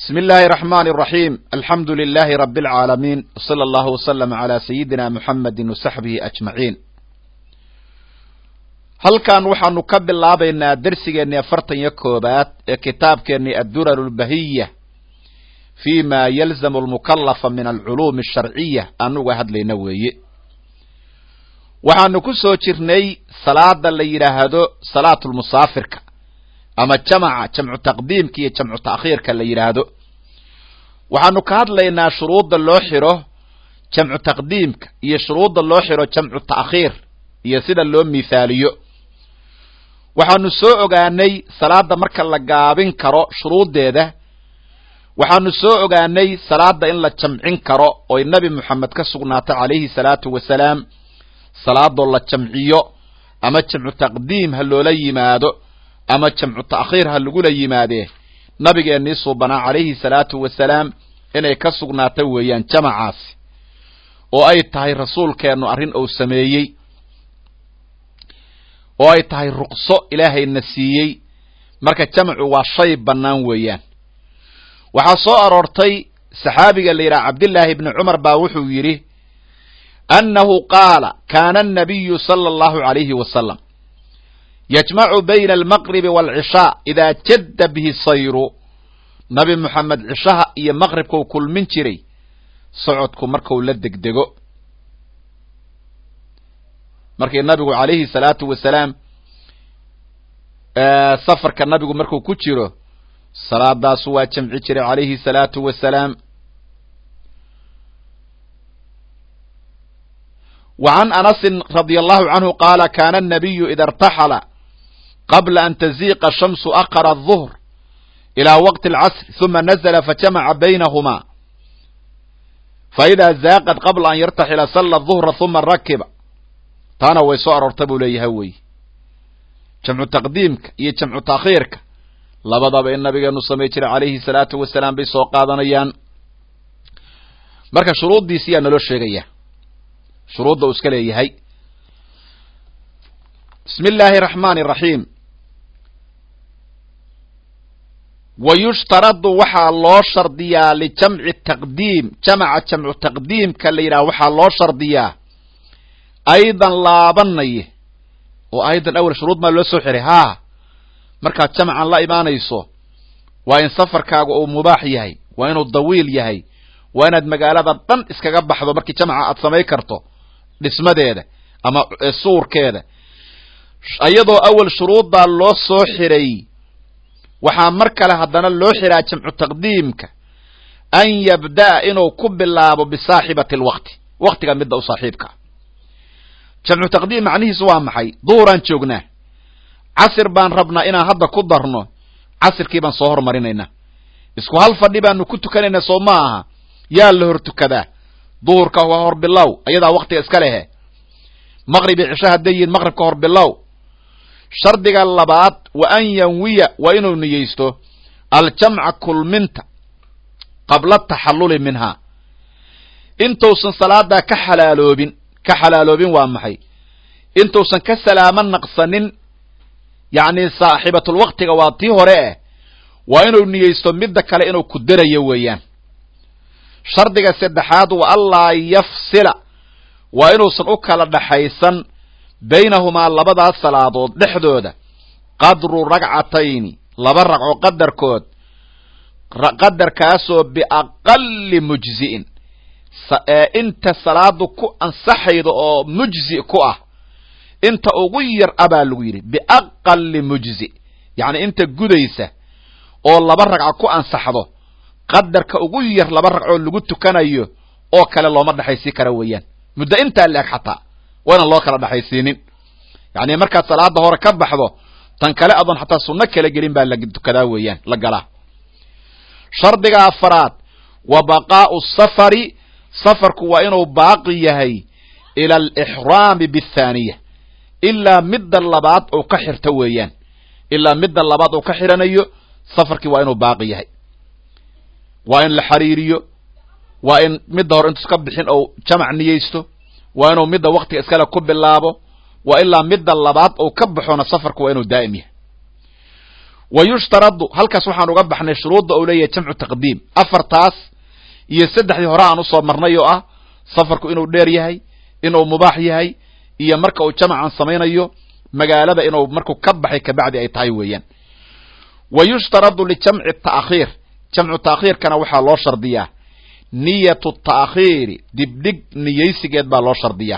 بسم الله الرحمن الرحيم الحمد لله رب العالمين وصلى الله وسلم على سيدنا محمد وصحبه أجمعين halkan waxaanu ka bilaabaynaa dersigeennii afartan iyo koobaad ee kitaabkeennii addurar lbahiya fi ma yalzamu lmukalafa min alculuumi asharciya anuga hadlayna weeye waxaanu ku soo jirnay salaada la yidhaahdo salaatulmusaafirka ama jamaca jamcu taqdiimka iyo jamcu ta'khiirka la yidhaahdo waxaanu ka hadlaynaa shuruudda loo xiro jamcu taqdiimka iyo shuruudda loo xiro jamcu ta'khiir iyo sida loo mithaaliyo waxaanu soo ogaanay salaada marka la gaabin karo shuruuddeeda waxaanu soo ogaanay salaada in la jamcin karo oy nebi moxamed ka sugnaatay calayhi salaatu wasalaam salaadoo la jamciyo ama jamcu taqdiim ha loola yimaado ama jamcu ta'khiir ha lagula yimaadee nabigeennii suubanaa calayhi salaatu wasalaam inay ka sugnaata weeyaan jamacaasi oo ay tahay rasuulkeennu arrin uu sameeyey oo ay tahay ruqso ilaahayna siiyey marka jamcu waa shay bannaan weeyaan waxaa soo aroortay saxaabiga la yidhaha cabdillaahi ibni cumar baa wuxuu yidhi annahu qaala kaana annabiyu sala allahu calayhi wasalam yajmacu bayna almaqribi waalcishaa idaa jadda bihi sayru nabi moxamed cishaha iyo maqribkau kulmin jiray socodku marku la degdego markii nabigu calayhi salaatu wasalaam safarka nabigu markuu ku jiro salaadaasu waa jamci jiray calayhi salaatu wasalaam wa can anasin radia allahu canhu qaala kaana annabiyu ida irtaxala qabla an taziiqa shamsu aqara aلظuhr ilى waqti اlcasr ثuma nazla fajamaca baynahuma faإida zaaqad qabla an yartaxila sala الظuhra ثuma rakiba taana way soo aroorta buu leeyahay wey jamcu taqdiimka iyo jamcu taakhiirka labadaba in nabigeenu samay jiray calayhi salaatu wasalaam bay soo qaadanayaan marka shuruuddiisi yaa naloo sheegaya shuruudda uu iska leeyahay bismi illaahi araxmaani araxiim wa yushtaradu waxaa loo shardiyaa lijamci taqdiim jamaca jamcu taqdiimka la yidhaha waxaa loo shardiyaa aydan laabanaye oo aydan awel shuruud maa loo soo xiray haa markaad jamcan la imaanayso waa in safarkaagu uu mubaax yahay waa inuu dawiil yahay waa inaad magaalada dhan iskaga baxdo markii jamca aad samay karto dhismadeeda ama suurkeeda iyadoo awel shuruuddaa loo soo xiray waxaa mar kale haddana loo xiraa jamcu taqdiimka an yabda'a inuu ku bilaabo bisaaxibati alwaqti waqtiga midda u saaxiibkaa jamcu taqdiim macnihiisu waa maxay duhuraan joognaa casir baan rabnaa inaan hadda ku darno casirkii baan soo hormarinaynaa isku hal fadhi baanu ku tukanaynaa soo ma aha yaa la hor tukadaa duhurka waa hor bilow ayadaa waktiga iska lehe maqrib iyo cisho hadday yihiin maqribka hor bilow shardiga labaad wa an yanwiya waa inuu niyeysto aljamca kulminta qabla taxalluli minhaa intuusan salaadaa ka xalaaloobin ka xalaaloobin waa maxay intuusan ka salaamo naqsanin yacni saaxibatulwaqtiga waa tii hore eh waa inuu niyeysto midda kale inuu ku darayo weeyaan shardiga saddexaad wa allaa yafsila waa inuusan u kala dhaxaysan baynahumaa labadaas salaadood dhexdooda qadru ragcatayni laba ragco qadarkood qadarkaasoo biaqali mujzi'in inta salaadu ku ansaxayda oo mujzi ku ah inta ugu yar a baa lagu yidhi biaqali mujzi yacni inta gudaysa oo laba ragco ku ansaxdo qadarka ugu yar laba ragcoo lagu tukanayo oo kale looma dhexaysii kara weeyaan muddo intaa la-eg xataa waa inaan loo kala dhexaysiinin yacni markaad salaada hore ka baxdo tan kale adoon xataa sunno kala gelin baa la tukadaa weeyaan la galaa shardiga afaraad wa baqaa'u safari safarku waa inuu baaqi yahay ila alixraami bithaaniya ilaa midda labaad uu ka xirto weeyaan ilaa midda labaad uu ka xiranayo safarkii waa inuu baaqi yahay waa in la xariiriyo waa in midda hore intuus ka bixin ou jamac niyeysto waa inuu midda waktiga iskale ku bilaabo waa ilaa midda labaad uu ka baxona safarku waa inuu daa'im yahay wa yushtaradu halkaas waxaan uga baxnay shuruudda uu leeyahay jamcu taqdiim afartaas iyo saddexdii hore aan usoo marnay oo ah safarku inuu dheer yahay inuu mubaax yahay iyo marka uu jamacan samaynayo magaalada inuu markuu ka baxay kabacdi ay tahay weeyaan wa yushtaradu lijamci ta'khiir jamcu ta'khiirkana waxaa loo shardiyaa niyatu ta'khiiri dibdhig niyaysigeed baa loo shardiyaa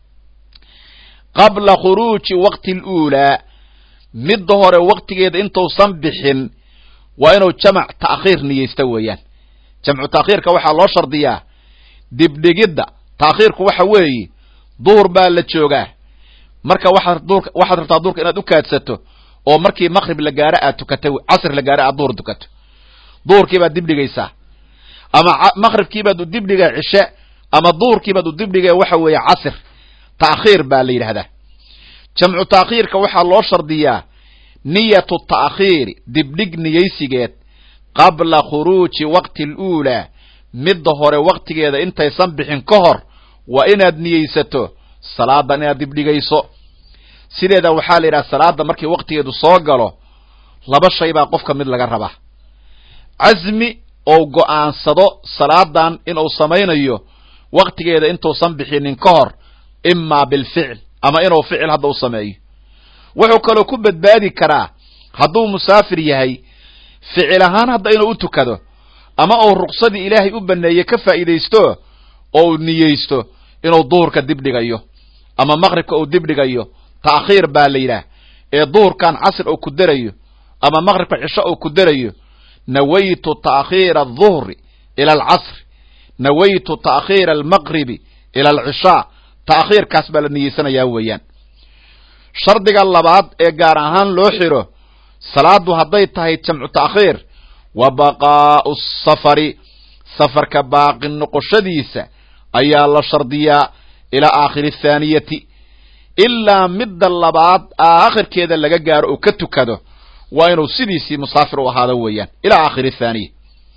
qabla khuruuji waqti luulaa midda hore waqtigeeda intuusan bixin waa inuu jamac ta'khiir niyeysta weeyaan jamcu ta'khiirka waxaa loo shardiyaa dibdhigidda ta'khiirku waxa weeye duhur baa la joogaa marka waxaad duurka waxaad rabtaa duurka inaad u kaadsato oo markii maqrib la gaaro aad tukato casr la gaaro aad duhur tukato duhurkii baad dibdhigaysaa ama maqribkii baad u dibdhiga cishe ama duhurkii baad u dibdhiga waxa weeye casr ta'khiir baa la yidhahdaa jamcu ta'khiirka waxaa loo shardiyaa niyatu ta'khiiri dibdhig niyaysigeed qabla khuruuji waqti aluulaa midda hore waqtigeeda intaysan bixin ka hor waa inaad niyeysato salaadan inaad dibdhigayso sideeda waxaa la yidhaha salaada markii waqtigeedu soo galo laba shay baa qofka mid laga rabaa casmi ou go'aansado salaadan inuu samaynayo waqtigeeda intuusan bixinin ka hor imaa bilficil ama inuu ficil hadda u sameeyo wuxuu kaloo ku badbaadi karaa hadduu musaafir yahay ficil ahaan hadda inuu u tukado ama uu ruqsadii ilaahay u baneeye ka faa'iidaysto oo uu niyeysto inuu duhurka dibdhigayo ama maqribka uu dibdhigayo ta'khiir baa la yidhaah ee duhurkan casr uu ku derayo ama maqribka cisho uu ku derayo nawaytu ta'khiira aduhri ila alcasri nawaytu ta'khiira almaqribi ila alcishaa ta'khiirkaas baa la niyeysanayaa weeyaan shardiga labaad ee gaar ahaan loo xiro salaadu hadday tahay jamcu ta'khiir wa baqaa'u safari safarka baaqi noqoshadiisa ayaa la shardiyaa ilaa aakhiri athaaniyati ilaa midda labaad aakhirkeeda laga gaaro oo ka tukado waa inuu sidiisii musaafir u ahaado weeyaan ilaa aakhiri athaaniya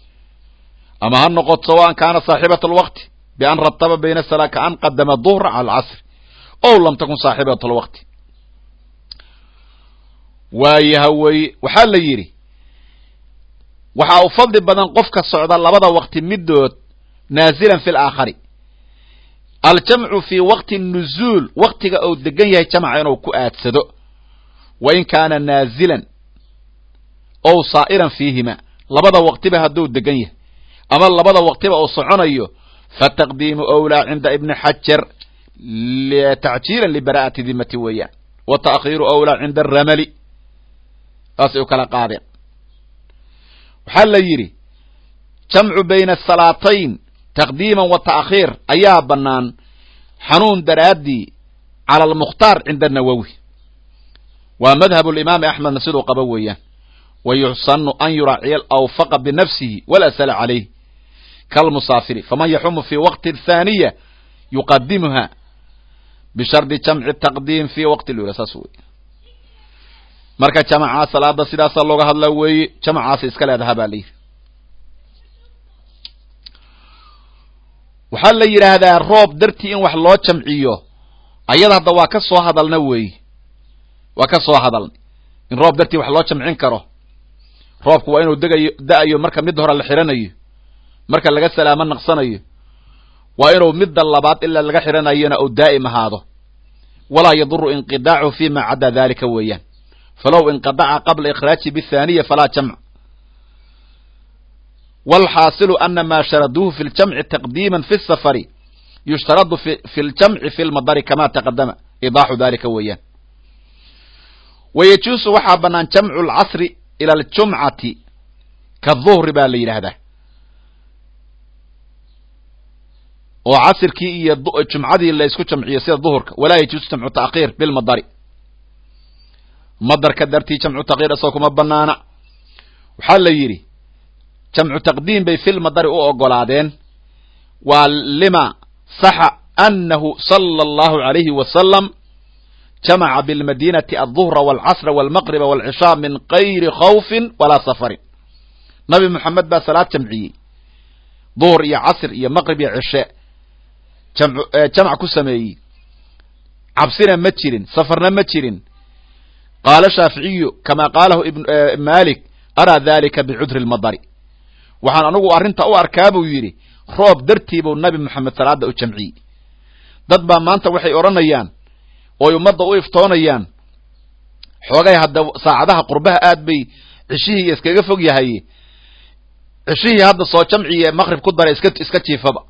ama ha noqoto sawaan kaana saaxibat alwaqti bian rataba bayna salaa kaan qadama duhra cala alcasri ow lam takun saaxibat alwaqti waayaha weye waxaa la yidhi waxaa u fadli badan qofka socda labada waqti midood naazilan fi laakhari aljamcu fii waqti nuzuul waqtiga uu degan yahay jamca inuu ku aadsado wa in kaana naazilan ow saa'iran fiihima labada waqtiba hadduu degan yahay ama labada waqtiba uu soconayo fataqdiimu awlaa cinda ibni xajar tacjiilan libara'ati dimati weeyaan wa ta'khiiru awlaa cinda aramali saasay u kala qaadeen waxaa la yidhi jamcu bayna asalaatayn taqdiiman wa ta'khiir ayaa bannaan xanuun daraaddii cala almukhtaar cinda anawowi waa madhabu limaami axmedna siduu qaba weeyaan wa yuxsanu an yuraaciya alawfaqa binafsihi walaa sala calayh kalmusaafiri faman yaxumu fi waqti athaaniya yuqadimuha bishardi jamci taqdiim fi waqti lula saas wey marka jamacaa salaada sidaasa looga hadlaa weeye jamacaasa iska leedaha baa la yidhi waxaa la yidhaahdaa roob dartii in wax loo jamciyo ayada hadda waa ka soo hadalna weeye waa ka soo hadalnay in roob dartii wax loo jamcin karo roobku waa inuu degayo da-ayo marka midda hore la xidhanayo marka laga salaamo naqsanayo waa inuu midda labaad ilaa laga xidhanayona uu daa'im ahaado walaa yaduru inqidaacu fi ma caddaa dalika weeyaan falow inqadaca qabla ikhraaji bithaniya falaa jamc wاlxaasilu ana ma sharaduuhu fi ljamci taqdiima fi الsafari yushtaradu fi ljamci fi lmadari kama taqadama idaaxu dalika weeyaan wayajuusu waxaa banaan jamcu اlcasri ila aljumcati kaduhri baa la yidhaahdaa oo casirkii iyo jumcadii la isku jamciyo sida duhurka walaa yajuusu jamcu taakhiir bilmadari madarka dartii jamcu takhiir isagoo kuma banaana waxaa la yidhi jamcu taqdiim bay filmadari u ogolaadeen waa lima saxa anahu sala allahu alayhi wasalam jamaca bilmadinati alduhra walcasra walmaqriba walcishaa min kayri khawfin walaa safarin nabi moxamed baa salaad jamciyey duhur iyo casr iyo maqrib iyo cishe jamc ku sameeyey cabsina ma jirin safarna ma jirin qaala shaaficiyu kama qaalahu malik araa dalika bicudri lmadari waxaan anigu arrinta u arkaa buu yidhi roob dartii buu nabi moxamed salaada u jamciyey dad baa maanta waxay odhanayaan ooy ummadda u iftoonayaan xoogay hadda saacadaha qurbaha aad bay ceshihii iskaga fog yahay ceshihii hadda soo jamciye maqrib ku dara iska iska jiifaba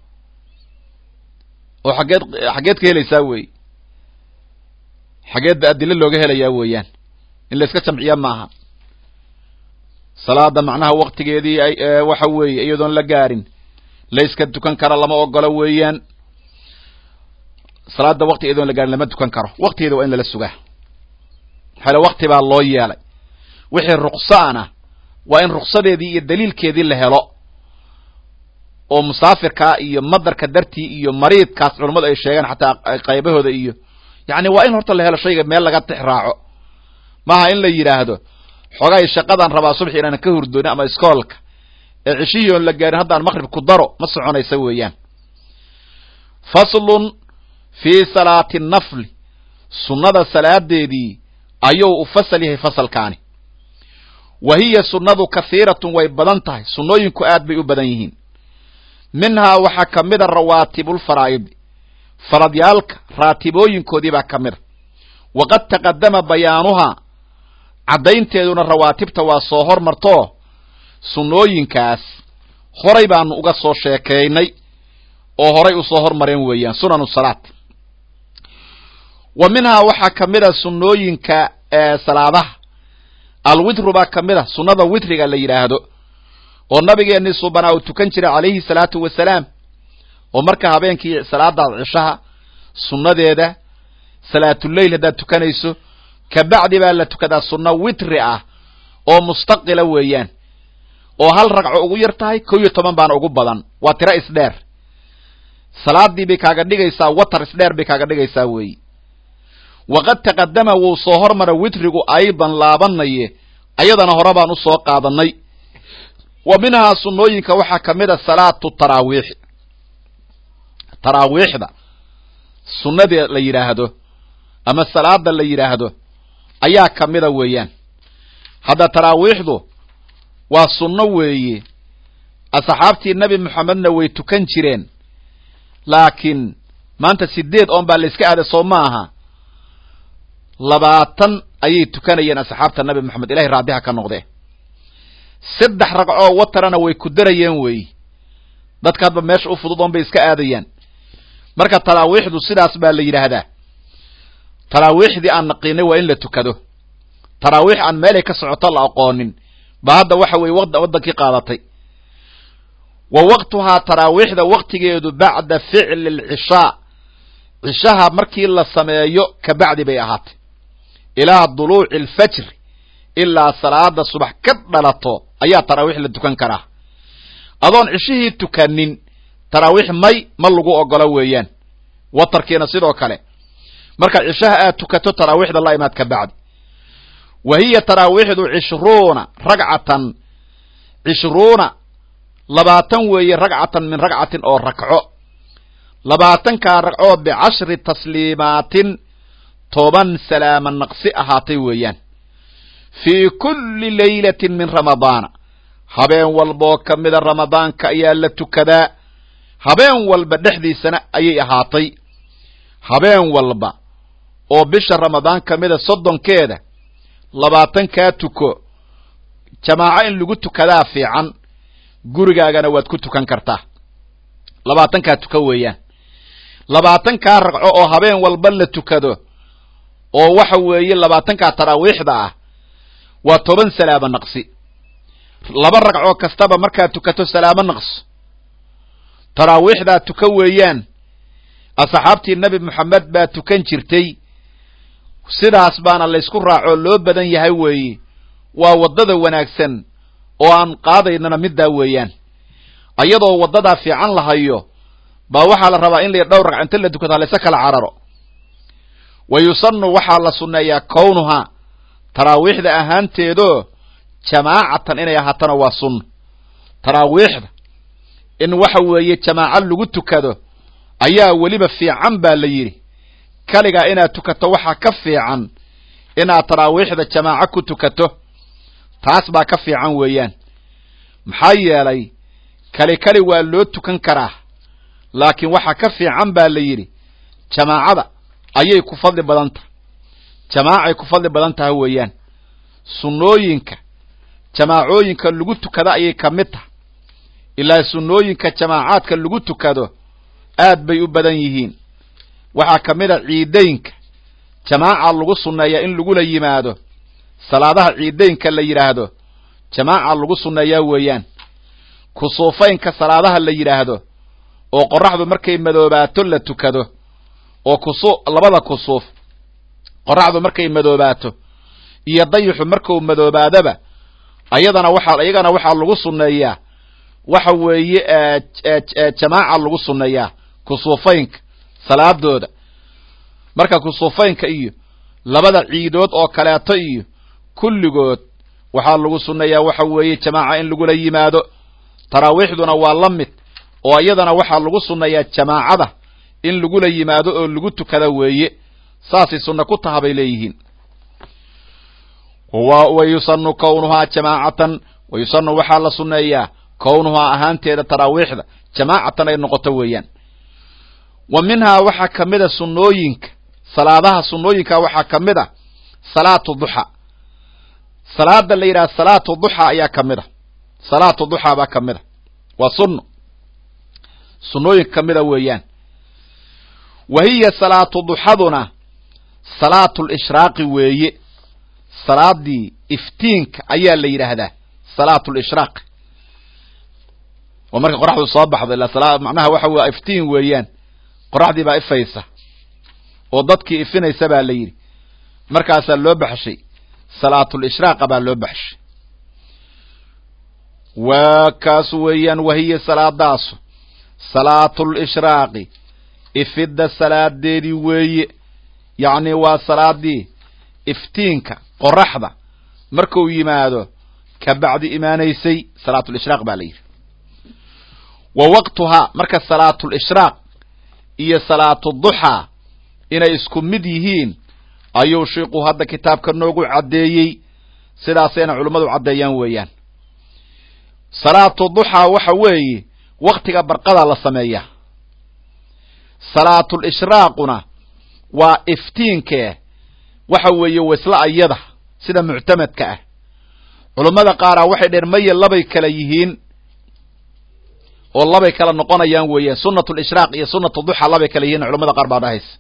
oo xageed xageed ka helaysaa wey xageed ba adilo looga helayaa weeyaan in la iska jamciya maaha salaada macnaha waktigeedii waxa weeye iyadoon la gaarin la iska tukan kara lama ogolo weeyaan salaada wakti iyadoon la gaarin lama tukan karo waktigeeda waa in lala sugaa maxaale wakti baa loo yeelay wixii ruksa'ana waa in ruksadeedii iyo daliilkeedii la helo oo musaafirkaa iyo madarka dartii iyo mariidkaas culammadu ay sheegaan xataa qaybahooda iyo yacni waa in horta la helo shayga meel laga tix raaco maaha in la yidhaahdo xoogay shaqadaan rabaa subxi inaanan ka hurdoonin ama iskoolka ee ceshihii oon la gaarin haddaan maqrib ku daro ma soconaysa weeyaan faslun fii salaati nafli sunnada salaadeedii ayuu u fasal yahay fasalkaani wa hiya sunnadu kahiiratun way badan tahay sunnooyinku aad bay u badan yihiin minhaa waxaa ka mida rawaatibulfaraa'idi faradyaalka raatibooyinkoodii baa ka mida waqad taqadama bayaanuhaa caddaynteeduna rawaatibta waa soo hormartoo sunnooyinkaas horay baanu uga soo sheekaynay oo horay usoo hormareen weeyaan sunanu salaat wa minhaa waxaa ka mid a sunnooyinka salaadaha alwitru baa ka mid a sunnada witriga la yidhaahdo oo nabigeennii subanaa uu tukan jiray calayhi salaatu wasalaam oo marka habeenkii salaadaad cishaha sunnadeeda salaatuleyl haddaad tukanayso kabacdi baa la tukadaa sunno witri ah oo mustaqila weeyaan oo hal ragco ugu yar tahay kow iyo toban baana ugu badan waa tiro isdheer salaadii bay kaaga dhigaysaa watar isdheer bay kaaga dhigaysaa weeyi waqad taqadama wuu soo hormara witrigu aydan laabanaye ayadana hore baan usoo qaadanay wa minhaa sunnooyinka waxaa ka mid a salaatu taraawiixi taraawiixda sunnadee la yidhaahdo ama salaada la yidhaahdo ayaa ka mida weeyaan hadda taraawiixdu waa sunno weeye asxaabtii nebi moxamedna way tukan jireen laakiin maanta sideed oon baa la iska aada soo ma aha labaatan ayay tukanayeen asxaabta nabi moxamed ilahay raadiha ka noqdee saddex ragcoo watarana way ku darayeen weeyi dadka hadba meesha u fudud oon bay iska aadayaan marka taraawiixdu sidaas baa la yidhaahdaa taraawiixdii aan naqiinay waa in la tukado taraawiix aan meelay ka socoto la aqoonin ba hadda waxa weeye waddankii qaadatay wa waqtuhaa taraawiixda waqtigeedu bacda ficli alcishaa cishaha markii la sameeyo kabacdi bay ahaatay ilaa duluuci alfajri ilaa salaada subax ka dhalato ayaa taraawiix la tukan karaa adoon cishihii tukanin taraawiix may ma lagu ogolo weeyaan watarkiina sidoo kale marka cishaha aad tukato taraawiixda la imaad ka bacdi wa hiya taraawiixdu cishruuna ragcatan cishruuna labaatan weeye ragcatan min ragcatin oo rakco labaatankaa ragcoo bicashri tasliimaatin toban salaama naqsi ahaatay weeyaan fii kulli laylatin min ramadaana habeen walbaoo ka mida ramadaanka ayaa la tukadaa habeen walba dhexdiisana ayay ahaatay habeen walba oo bisha ramadaan ka mida soddonkeeda labaatankaa tuko jamaaco in lagu tukadaa fiican gurigaagana waad ku tukan kartaa labaatankaa tuka weeyaan labaatankaa ragco oo habeen walba la tukado oo waxa weeye labaatankaa taraawiixda ah waa toban salaamo naqsi laba ragcoo kastaba markaad tukato salaamo naqso taraawiixdaa tuka weeyaan asxaabtii nebi moxamed baa tukan jirtay sidaas baana laysku raacoo loo badan yahay weeye waa waddada wanaagsan oo aan qaadaynana middaa weeyaan ayadoo waddadaa fiican la hayo baa waxaa la rabaa in la dhowr ragc inta la tukato halayse kala cararo wa yusanu waxaa la sunneeyaa kownuhaa taraawiixda ahaanteedoo jamaacatan inay ahaatana waa sunna taraawiixda in waxa weeye jamaaco lagu tukado ayaa weliba fiican baa la yidhi kaligaa inaad tukato waxaa ka fiican inaad taraawiixda jamaaco ku tukato taas baa ka fiican weeyaan maxaa yeelay kali kali waa loo tukan karaa laakiin waxa ka fiican baa la yidhi jamaacada ayay ku fadli badan tahay jamaacay ku fadli badan tahay weeyaan sunnooyinka jamaacooyinka lagu tukado ayay ka mid tahay ilaa sunnooyinka jamaacaadka lagu tukado aad bay u badan yihiin waxaa ka mid a ciidaynka jamaaca lagu sunneeyaa in lagula yimaado salaadaha ciidaynka la yidhaahdo jamaaca lagu sunneeyaa weeyaan kusuufaynka salaadaha la yidhaahdo oo qorraxdu markay madoobaato la tukado oo kusu labada kusuuf qorraxdu markay madoobaato iyo dayixu markuu madoobaadaba ayadana waxaa iyagana waxaa lagu sunneeyaa waxa weeye jamaaca lagu sunneeyaa kusuufaynka salaadooda marka kusuufaynka iyo labada ciidood oo kaleeto iyo kulligood waxaa lagu sunneeyaa waxa weeye jamaaca in lagula yimaado taraawiixduna waa la mid oo iyadana waxaa lagu sunneeyaa jamaacada in lagula yimaado oo lagu tukada weeye saasay sunna ku taha bay leeyihiin wa yusanu kownuhaa jamaacatan wa yusanu waxaa la sunneeyaa kownuhaa ahaanteeda taraawiixda jamaacatan ay noqoto weeyaan wa minhaa waxaa ka mid a sunnooyinka salaadaha sunnooyinka waxaa ka mid a salaatu duxa salaada la yidhaha salaatu duxa ayaa ka mid a salaatu duxa baa ka mid a waa sunno sunnooyinka ka mid a weeyaan wa hiya salaatu duxaduna salaatu lishraaqi weeye salaadii iftiinka ayaa la yidhaahdaa salaatu lishraaq oo marka qoraxdu soo baxdo ilaa macnaha waxa wey iftiin weeyaan qoraxdii baa ifaysa oo dadkii ifinaysa baa la yidhi markaasaa loo baxshay salaatulshraaqa baa loo baxshay waa kaas weeyaan wahiya salaadaasu salaatulishraaqi ifidda salaadeedii weeye yacni waa salaadii iftiinka qoraxda markuu yimaado ka bacdi imaanaysay salaatulishraaq baa la yidhi wa waqtuhaa marka salaatulishraaq iyo salaatuduxaa inay isku mid yihiin ayuu shiiku hadda kitaabka noogu caddeeyey sidaasayna culummadu caddeeyaan weeyaan salaatu duxaa waxa weeye waktiga barqada la sameeyaa salaatul ishraaquna waa iftiinkee waxa weeye wasla ayada sida muctamadka ah culummada qaaraa waxay dheheen maya labay kala yihiin oo labay kala noqonayaan weeyaan sunnatu lishraaq iyo sunnatu duxa labay kala yihiin culamada qaar baa dhahaysa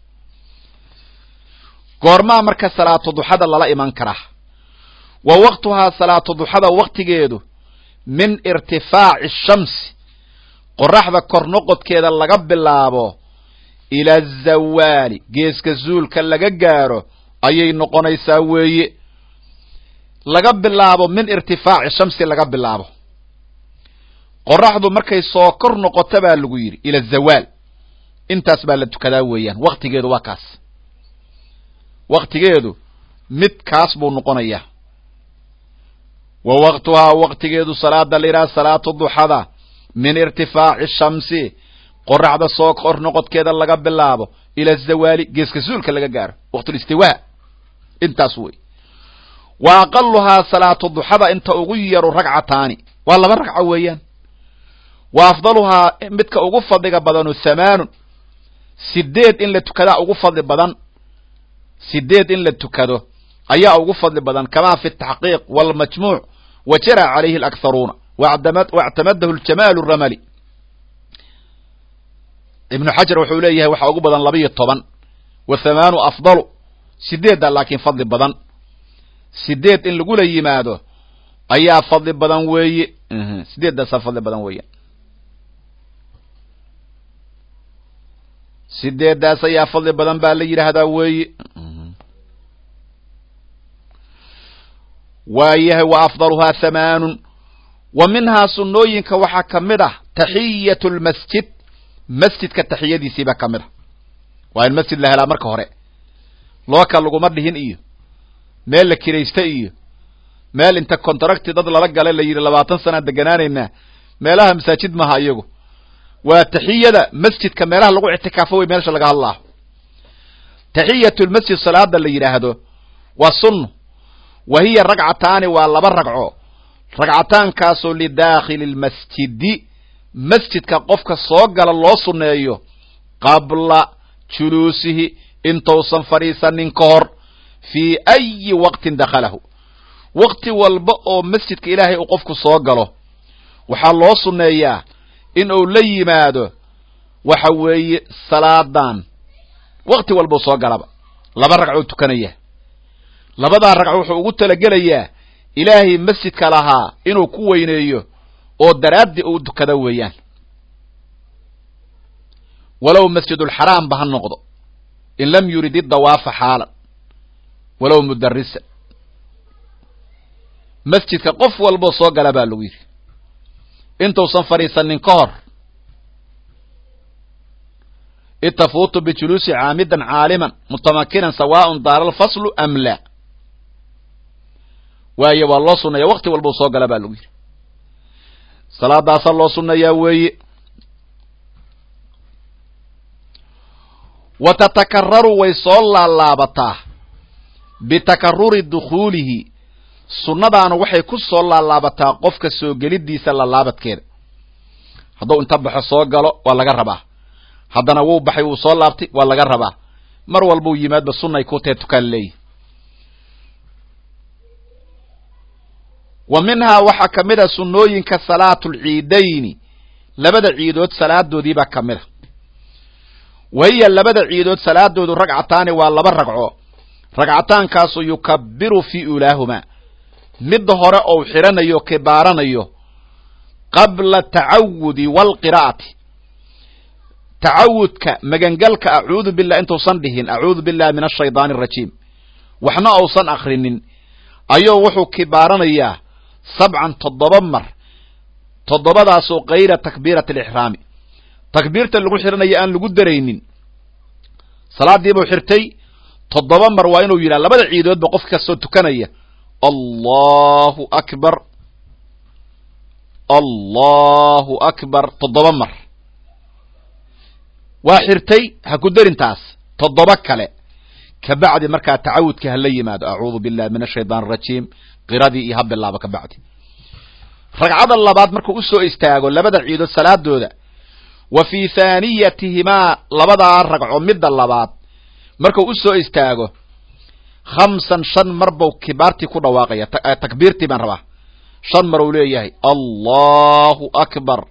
goormaa marka salaatu duxada lala iman karaa wa waqtuhaa salaatu duxada waktigeedu min irtifaaci shamsi qoraxda kor noqodkeeda laga bilaabo ila azawaali geeska zuulka laga gaaro ayay noqonaysaa weeye laga bilaabo min irtifaaci shamsi laga bilaabo qoraxdu markay soo kor noqoto baa lagu yidhi ila zawaal intaas baa la tukadaa weeyaan waktigeedu waa kaas waktigeedu mid kaas buu noqonayaa wa waqtuhaa waktigeedu salaada la yidhaha salaatu duxada min irtifaaci shamsi qoraxda soo kor noqodkeeda laga bilaabo ila zawaali geeska suulka laga gaaro waqtulistiwaa intaas wey wa aqaluhaa salaatu duxada inta ugu yaru ragcataani waa laba ragco weeyaan wa afdaluhaa midka ugu fadliga badanu hamaanun sideed in la tukadaa ugu fadli badan sideed in la tukado ayaa ugu fadli badan kamaa fi taxqiiq walmajmuuc wa jara calayhi alakharuuna wactamadahu ljamaalu ramali ibnu xajar wuxuu leeyahay waxaa ugu badan labiyo toban wa hamaanu afdalu sideedda laakiin fadli badan sideed in lagula yimaado ayaa fadli badan weeye sideeddaasaa fadli badan weeya sideeddaas ayaa fadli badan baa la yidhaahdaa weeye waayahay wa afdaluhaa hamaanun wa minhaa sunnooyinka waxaa ka mid ah taxiyatu lmasjid masjidka taxiyadiisiibaa ka mid ah waa in masjid la helaa marka hore looka laguma dhihin iyo meel la kiraysta iyo meel inta contracti dad lala gala la yidhi labaatan sanaa deganaanaynaa meelaha masaajid maaha iyagu waa taxiyada masjidka meelaha lagu ictikaafo wey meesha laga hadlaaho taxiyatu lmasjid salaada la yidhaahdo waa sunno wa hiya ragcataani waa laba ragco ragcataankaasoo lidaakhili lmasjidi masjidka qofka soo gala loo sunneeyo qabla juluusihi intuusan fadhiisanin ka hor fii ayi waqtin dakhalahu waqti walba oo masjidka ilaahay uu qofku soo galo waxaa loo sunneeyaa in uu la yimaado waxa weeye salaadan waqti walbau soo galaba laba ragcoo tukanaya labadaa ragco wuxuu ugu talagelayaa ilaahay masjidka lahaa inuu ku weyneeyo oo daraaddii uu tukada weeyaan walow masjidulxaraamba ha noqdo in lam yurid idawaafa xaalan walow mudarisan masjidka qof walboo soo gala baa lagu yidhi intuusan fadhiisanin ka hor id tafuutu bijuluusi caamidan caaliman mutamakinan sawaaءun daara alfaslu am la waaye waa loo sunneeya wakti walbau soo gala baa lagu yidhi salaadaasaa loo sunneeyaa weeye wa tatakararu way soo laalaabataa bitakaruri dukhuulihi sunnadaana waxay ku soo laalaabataa qofka soo gelidiisa laalaabadkeeda hadduu inta baxo soo galo waa laga rabaa haddana wuu baxay wuu soo laabtay waa laga rabaa mar walbuu yimaadba sunnay ku tahe tukaan leeyihi wa minhaa waxaa ka mid a sunnooyinka salaatulciidayni labada ciidood salaadoodiibaa ka mid a wa hiya labada ciidood salaadoodu ragcataani waa laba ragco ragcataankaasoo yukabiru fii ulaahumaa midda hore ou xidhanayo kibaaranayo qabla tacawudi waalqiraa'ati tacawudka magangalka acuudu billah intuusan dhihin acuudu billahi min ashaydaani arajiim waxna uusan akrinin ayuu wuxuu kibaaranayaa sabcan toddoba mar toddobadaasoo kayra takbiirati alixraami takbiirta lagu xidhanayo aan lagu daraynin salaadiibuu xirtay toddoba mar waa inuu yidhaha labada ciidoodba qof kastoo tukanaya allahu akbar allahu akbar toddoba mar waa xirtay ha ku darintaas toddoba kale kabacdi markaa tacawudka hala yimaado acuudu billahi min ashaytaan arajiim qiradii iyo ha bilaabo kabacdi ragcada labaad markuu usoo istaago labada ciidood salaadooda wa fii thaaniyatihimaa labadaa ragco midda labaad markuu usoo istaago khamsan shan mar bau kibaartii ku dhawaaqaya takbiirtii baan rabaa shan mar uu leeyahay allahu akbar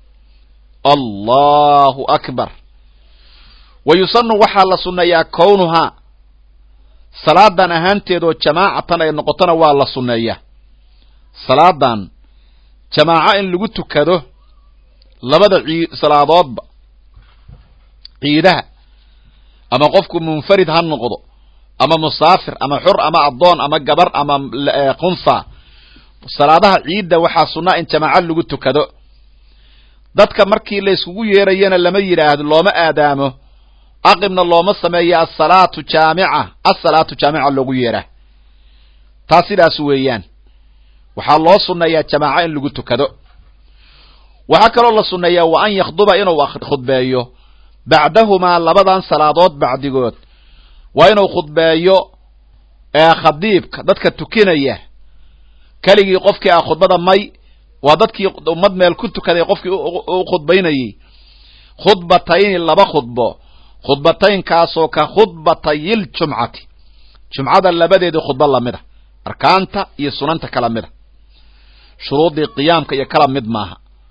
allahu akbar wa yusanu waxaa la sunneeyaa kownuhaa salaadan ahaanteedoo jamaacatan ay noqotona waa la sunneeyaa salaadan jamaaco in lagu tukado labada cii salaadoodba ciidaha ama qofku munfarid ha noqdo ama musaafir ama xur ama addoon ama gabar ama khunsa salaadaha ciidda waxaa sunnaa in jamaaco lagu tukado dadka markii la yskugu yeerayana lama yidhaahdo looma aadaamo aqibna looma sameeyo asalaatu jaamica asalaatu jaamica loogu yeeraa taas sidaas weeyaan waxaa loo sunneeyaa jamaaco in lagu tukado waxaa kaloo la sunneeyaa wa an yakhduba inuu khudbeeyo bacdahumaa labadan salaadood bacdigood waa inuu khudbeeyo khadiibka dadka tukinaya keligii qofkii ah khudbada may waa dadkii ummad meel ku tukaday qofkii u khudbaynayey khudbatayni laba khudbo khudbataynkaasoo ka khudbatayil jumcati jumcada labadeedii khudbo lamid a arkaanta iyo sunanta kala mid a shuruuddii qiyaamka iyo kala mid maaha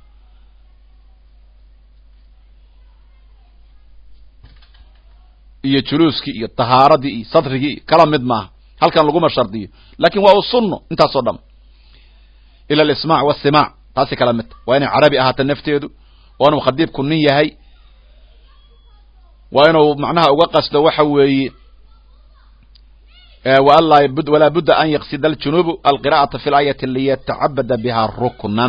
iyo juluuskii iyo tahaaradii iyo sadrigii iyo kala mid maaha halkan laguma shardiyo laakin waa u sunno intaasoo dham ila alismaac wasimaac taasi kala mid waa inay carabi ahaata nafteedu waa inuu khadiibku nin yahay waa inuu macnaha uga qasdo waxa weeye walaa budda an yaqsida aljunuubu alqira'ata fi laayati liyatacabada biha ruknan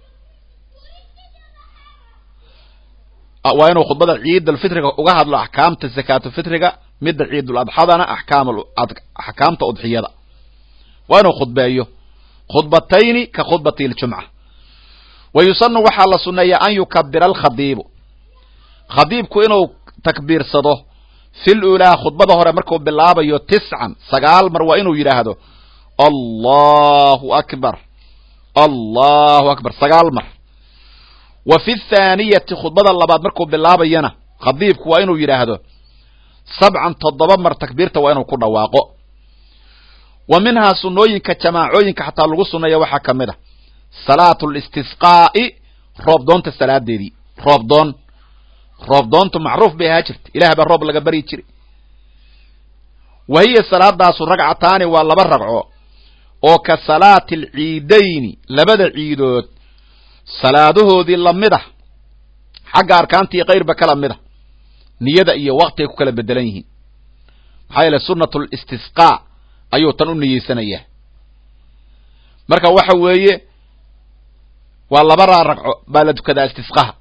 waa inuu khudbada ciidulfitriga uga hadlo axkaamta zakaatufitriga midda ciiduladxadana axkaamta udxiyada waa inuu khudbeeyo khudbatayni ka khudbati ljumca wa yusanu waxaa la sunneeyaa an yukabira alkhadiibu khadiibku inuu takbiirsado fil ulaa khudbada hore markuu bilaabayo tiscan sagaal mar waa inuu yidhaahdo allahu akbar allahu akbar sagaal mar wa fi thaaniyati khudbada labaad markuu bilaabayana khadiibku waa inuu yidhaahdo sabcan toddoba mar takbiirta waa inuu ku dhawaaqo wa minhaa sunnooyinka jamaacooyinka xataa lagu sunneeya waxaa ka mid a salaatu listisqaa'i roobdoonta salaadeedii roobdoon roobdoontu macruuf bay ahaa jirta ilaah baa roob laga baryi jiray wa hiya salaadaasu ragcataani waa laba ragco oo ka salaati alciidayni labada ciidood salaadahoodii lamid ah xagga arkaantii kayrba kala mid a niyada iyo wakti ay ku kala bedelan yihiin maxaa yeele sunnatu listisqaa ayuu tan u niyeysanayaa marka waxa weeye waa labadaa ragco baa la tukadaa istisqaha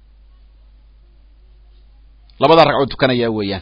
labadaa ragcoo tukanayaa weeyaan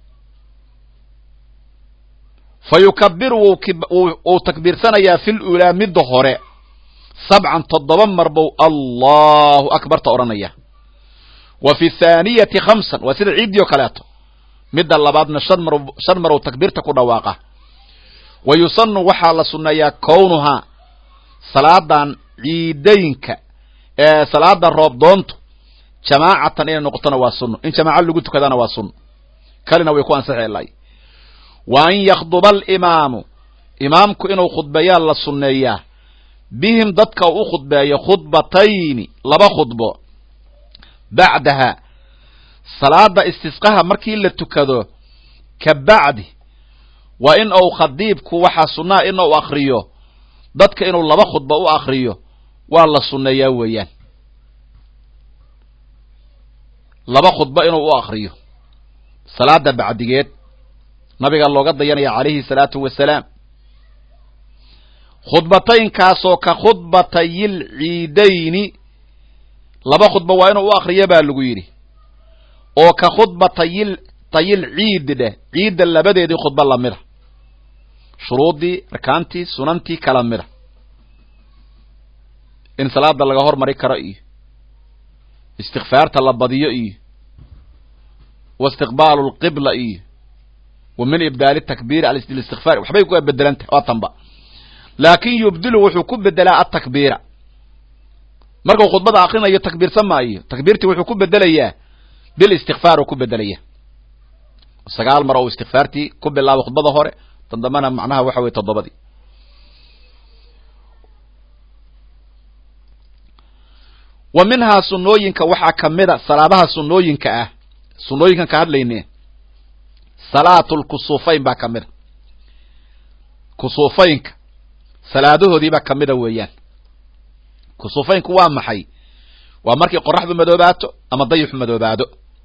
fa yukabiru wuu takbiirsanayaa fil ulaa midda hore sabcan toddoba mar buu allahu akbarta odhanaya wa fi thaaniyati khamsan waa sida ciiddii oo kaleeto midda labaadna shan mar shan mar uu takbiirta ku dhawaaqa wa yusanu waxaa la sunneeyaa kownuhaa salaadan ciidaynka ee salaada roobdoontu jamaacatan inay noqotona waa sunno in jamaaco lagu tukadana waa sunno kalina way ku ansixilay wa an yakhduba alimaamu imaamku inuu khudbeeyaa la sunneeyaa bihim dadka uu u khudbeeyo khudbatayni laba khudbo bacdaha salaada istisqaha markii la tukado ka bacdi waa in uu khadiibku waxaa sunnaha in uu akriyo dadka inuu laba khudba u akriyo waa la sunneeyaa weeyaan laba khudba inuu u akriyo salaada bacdigeed nabiga looga dayanaya calayhi salaatu wasalaam khudbataynkaasoo ka khudbatayil ciidayni laba khudba waa inuu u akriyo baa lagu yidhi oo ka khudbatayil tayil ciidi dheh ciidda labadeedii khudba lamida shuruuddii arkaantii sunantii kala mida in salaada laga hormari karo iyo istikfaarta la badiyo iyo wa istiqbaalu lqibla iyo wa min ibdaali takbiiri alistikfaar waxbay ku bedelantahay waa tanba laakin yubdilu wuxuu ku bedelaa atakbiira markuu khudbada akrinayo takbiirsan maayo takbiirtii wuxuu ku bedelayaa bilistikfaar uu ku bedelaya sagaal mar oo istikfaartii ku bilaabo khudbada hore tan dambana macnaha waxa weye toddobadii wa minhaa sunnooyinka waxaa ka mida salaadaha sunnooyinka ah sunnooyinkan ka hadlayne salaatulkusuufayn baa ka mida kusuufaynka salaadahoodiibaa ka mida weeyaan kusuufaynku waa maxay waa markii qoraxdu madoobaato ama dayixu madoobaado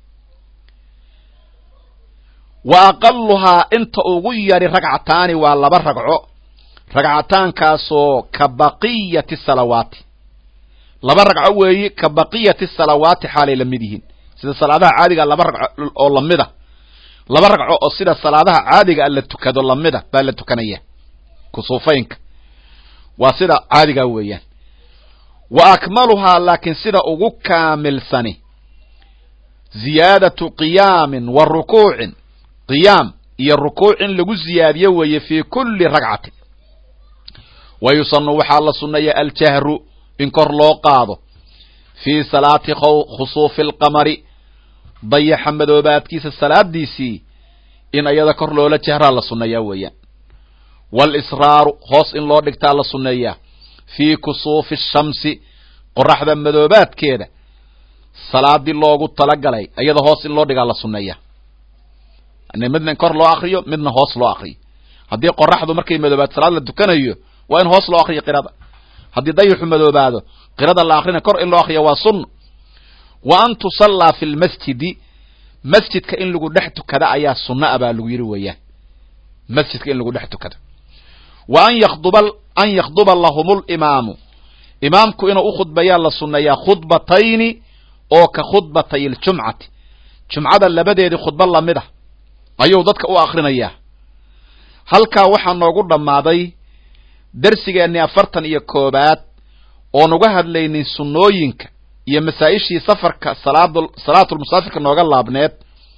wa aqaluhaa inta ugu yari ragcataani waa laba ragco ragcataankaasoo ka baqiyati salawaati laba ragco weeye ka baqiyati salawaati xaalay la mid yihiin sida salaadaha caadiga laba ragco oo lamida laba ragco oo sida salaadaha caadiga la tukado lamida baa la tukanaya kusuufaynka waa sida caadiga weeyaan wa akmaluhaa laakiin sida ugu kaamilsani ziyaadatu qiyaamin wa rukuucin qiyaam iyo rukuuc in lagu ziyaadiyo weeye fii kulli ragcatin wa yusanu waxaa la sunneeya aljahru in kor loo qaado fii salaati khusuufi alqamari dayaxa madoobaadkiisa salaadiisii in ayada kor loola jahraa la sunneeyaa weeyaan walisraaru hoos in loo dhigtaa la sunneeyaa fii kusuufi shamsi qoraxda madoobaadkeeda salaadii loogu talagalay ayada hoos in loo dhigaa la sunneeyaa midna in kor loo akriyo midna hoos loo akriyo haddii qoraxdu markay madoobaad salaad la tukanayo waa in hoos loo akriyo qirada haddii dayixu madoobaado qirada la akrina kor in loo akriyo waa sunna wa an tusallaa fi lmasjidi masjidka in lagu dhex tukada ayaa sunna a baa lagu yidhi weeyaan masjidka in lagu dhex tukado wa an yakduba an yakhduba lahum limaamu imaamku inuu u khudbayaa la sunneeyaa khudbatayni oo ka khudbatay ljumcati jumcada labadeedii khudba lamid ah ayuu dadka u akrinayaa halkaa waxaa noogu dhammaaday darsigeennii afartan iyo koobaad oon uga hadlaynin sunnooyinka iyo masaa-ishii safarka salaad salaatulmusaafirka nooga laabneed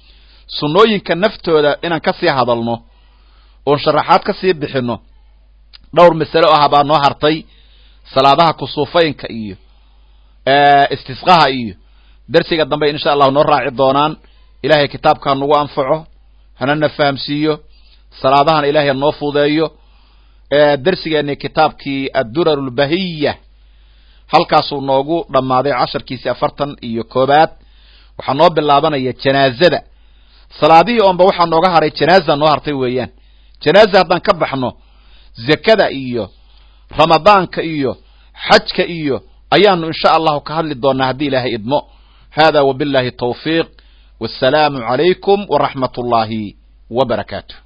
sunnooyinka naftooda inaan ka sii hadalno oon sharaxaad ka sii bixinno dhowr masale ah baa noo hartay salaadaha kusuufaynka iyo istisqaha iyo dersiga dambe insha allahu noo raaci doonaan ilahay kitaabka ha nagu anfaco hanana fahamsiiyo salaadahana ilahay ha noo fudeeyo dersigeeni kitaabkii addurar lbahiya halkaasuu noogu dhammaaday casharkiisii afartan iyo koobaad waxaa noo bilaabanaya janaazada salaadihii oonba waxaa nooga haray janaaza noo hartay weeyaan janaaza haddaan ka baxno zakada iyo ramadaanka iyo xajka iyo ayaanu insha allahu ka hadli doonaa haddii ilaahay idmo hada wabillahi tawfiiq wassalaamu calaykum waraxmat ullaahi wa barakaatu